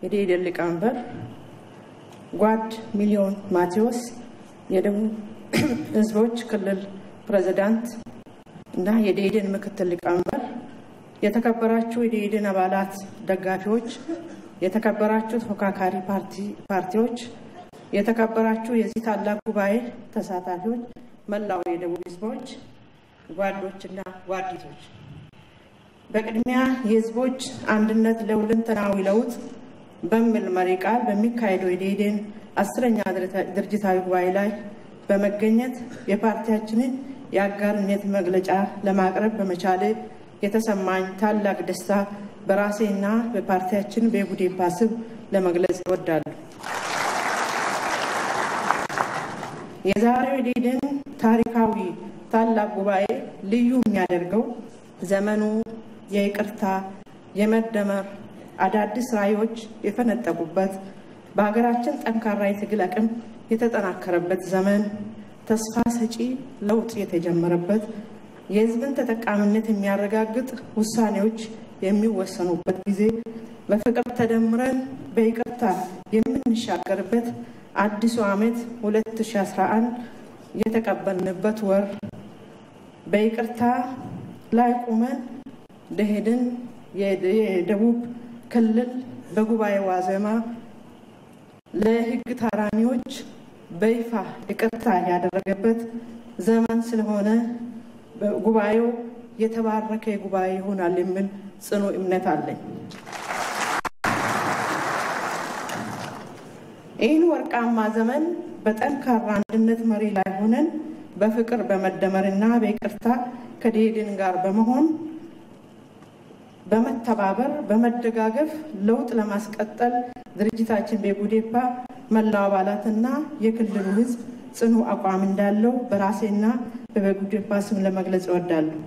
የደኢህዴን ሊቀመንበር ጓድ ሚሊዮን ማቴዎስ የደቡብ ህዝቦች ክልል ፕሬዚዳንት እና የደኢህዴን ምክትል ሊቀመንበር፣ የተከበራችሁ የደኢህዴን አባላት፣ ደጋፊዎች፣ የተከበራችሁ ተፎካካሪ ፓርቲዎች፣ የተከበራችሁ የዚህ ታላቅ ጉባኤ ተሳታፊዎች፣ መላው የደቡብ ህዝቦች ጓዶችና ጓዲቶች፣ በቅድሚያ የህዝቦች አንድነት ለሁለንተናዊ ለውጥ በሚል መሪ ቃል በሚካሄደው የደኢህዴን አስረኛ ድርጅታዊ ጉባኤ ላይ በመገኘት የፓርቲያችንን የአጋርነት መግለጫ ለማቅረብ በመቻሌ የተሰማኝ ታላቅ ደስታ በራሴና በፓርቲያችን በጉዴፓ ስም ለመግለጽ እወዳለሁ። የዛሬው የደኢህዴን ታሪካዊ ታላቅ ጉባኤ ልዩ የሚያደርገው ዘመኑ የይቅርታ፣ የመደመር አዳዲስ ራዕዮች የፈነጠቁበት በሀገራችን ጠንካራ የትግል አቅም የተጠናከረበት ዘመን ተስፋ ሰጪ ለውጥ የተጀመረበት የህዝብን ተጠቃሚነት የሚያረጋግጥ ውሳኔዎች የሚወሰኑበት ጊዜ በፍቅር ተደምረን በይቅርታ የምንሻገርበት አዲሱ ዓመት 2011 የተቀበልንበት ወር በይቅርታ ላይ ቁመን ደኢህዴን የደቡብ ክልል በጉባኤ ዋዜማ ለህግ ታራሚዎች በይፋ ይቅርታ ያደረገበት ዘመን ስለሆነ ጉባኤው የተባረከ ጉባኤ ይሆናል የሚል ጽኑ እምነት አለኝ። ይህን ወርቃማ ዘመን በጠንካራ አንድነት መሪ ላይ ሆነን በፍቅር በመደመርና በይቅርታ ከደኢህዴን ጋር በመሆን በመተባበር በመደጋገፍ ለውጥ ለማስቀጠል ድርጅታችን በጉዴፓ መላው አባላትና የክልሉ ህዝብ ጽኑ አቋም እንዳለው በራሴና በጉዴፓ ስም ለመግለጽ እወዳለሁ።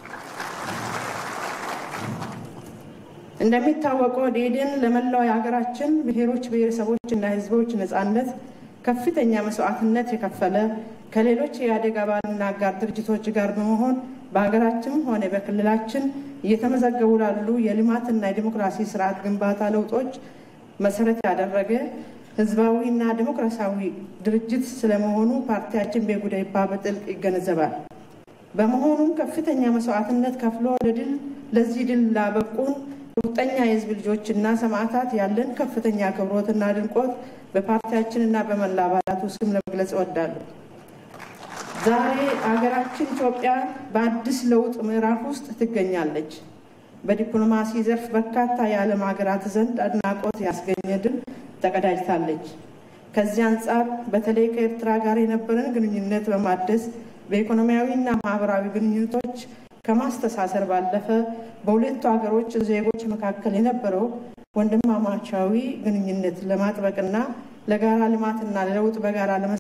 እንደሚታወቀው ደኢህዴን ለመላው የሀገራችን ብሔሮች፣ ብሔረሰቦችና ህዝቦች ነጻነት ከፍተኛ መስዋዕትነት የከፈለ ከሌሎች የኢህአዴግ አባልና አጋር ድርጅቶች ጋር በመሆን በሀገራችን ሆነ በክልላችን እየተመዘገቡ ላሉ የልማትና የዲሞክራሲ ስርዓት ግንባታ ለውጦች መሰረት ያደረገ ህዝባዊና ዲሞክራሲያዊ ድርጅት ስለመሆኑ ፓርቲያችን በጉዴፓ በጥልቅ ይገነዘባል። በመሆኑም ከፍተኛ መስዋዕትነት ከፍሎ ለድል ለዚህ ድል ላበቁን ቁርጠኛ የህዝብ ልጆችና ሰማዕታት ያለን ከፍተኛ አክብሮትና ድንቆት በፓርቲያችንና በመላ አባላቱ ስም ለመግለጽ እወዳለሁ። ዛሬ ሀገራችን ኢትዮጵያ በአዲስ ለውጥ ምዕራፍ ውስጥ ትገኛለች። በዲፕሎማሲ ዘርፍ በርካታ የዓለም ሀገራት ዘንድ አድናቆት ያስገኘ ድል ተቀዳጅታለች። ከዚህ አንጻር በተለይ ከኤርትራ ጋር የነበረን ግንኙነት በማደስ በኢኮኖሚያዊና ማህበራዊ ግንኙነቶች ከማስተሳሰር ባለፈ በሁለቱ ሀገሮች ዜጎች መካከል የነበረው ወንድማማቻዊ ግንኙነት ለማጥበቅና ለጋራ ልማትና ለለውጥ በጋራ